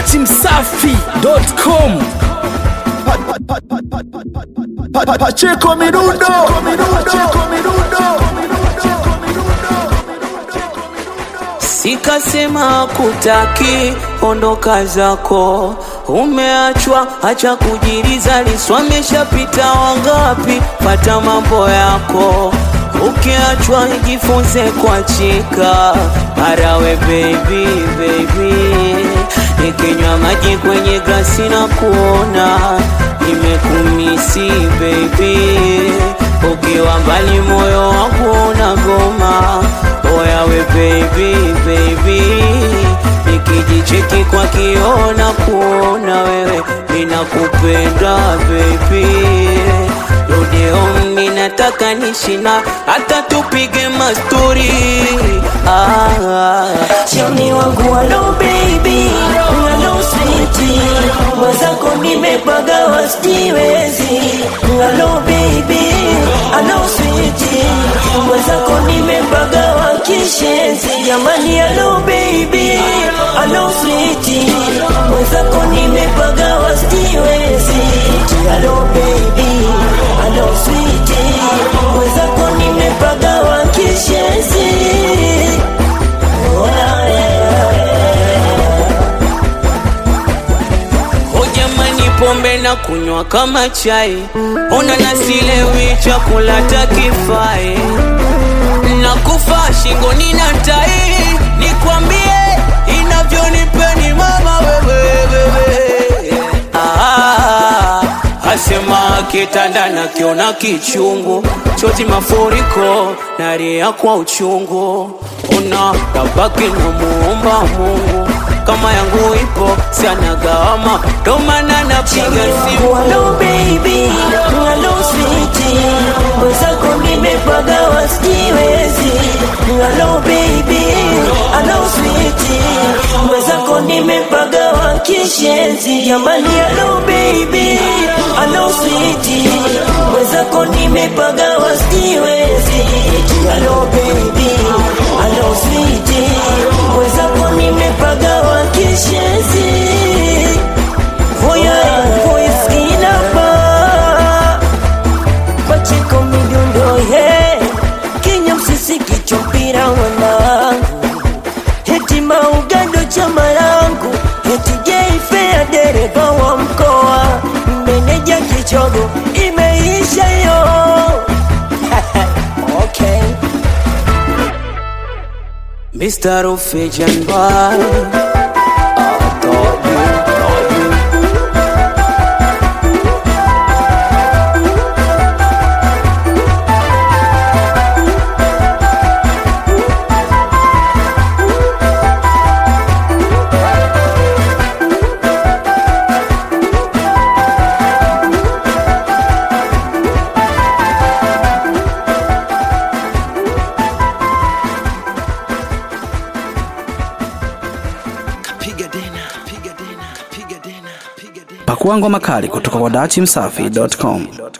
datimsafi.com Pacheco Mirundo, Pacheco Mirundo, Sikasema kutaki, ondoka zako, umeachwa, acha kujiriza, liswameshapita wangapi, pata mambo yako, ukiachwa jifunze kuachika, arawe baby, baby, nikinywa maji kwenye glasi na kuona nimekumisi baby, ukiwa mbali moyo wangu unagoma oyawe baby baby nikijicheki kwa kiona kuona wewe ninakupenda baby Rodeo ninataka nishina hata tupige mastori ah, Choni wangu halo baby, halo sweetie, mwenzako nimepaga wasijiwezi. Halo baby, halo sweetie, mwenzako nimepaga wakishenzi. Jamani halo baby, halo sweetie, mwenzako nimepaga wasijiwezi. Halo baby, halo sweetie, mwenzako nimepaga wakishenzi. O jamani, pombe na kunywa kama chai, ona nasilewi chakula takifai, na kufa shingoni na tai, nikwambie inavyonipeni mama wewe, wewe. Ah, asema kitanda na kiona kichungu, chozi mafuriko naria kwa uchungu, una tabaki na muomba Mungu kama yangu ipo sianagawama, ndo maana napiga simu Hello baby, hello sweetie, mwenzako nimepaga wasijiwezi. Hello baby, hello sweetie, mwenzako nimepaga wakishenzi. Jamani, hello baby, hello sweetie, mwenzako nimepaga wasijiwezi. Hello baby, hello sweetie, mwenzako nimepaga wakishenzi. Voya voice inapa Pacheko midundo he Kenya msisi kichwa mpira wanangu Heti maugando chama langu Heti jeifea dereva wa mkoa Meneja kichogo imeisha yo Okay Mr. Rufejan Boy I thought you, thought you pakua ngoma kali kutoka kwa datimsafi.com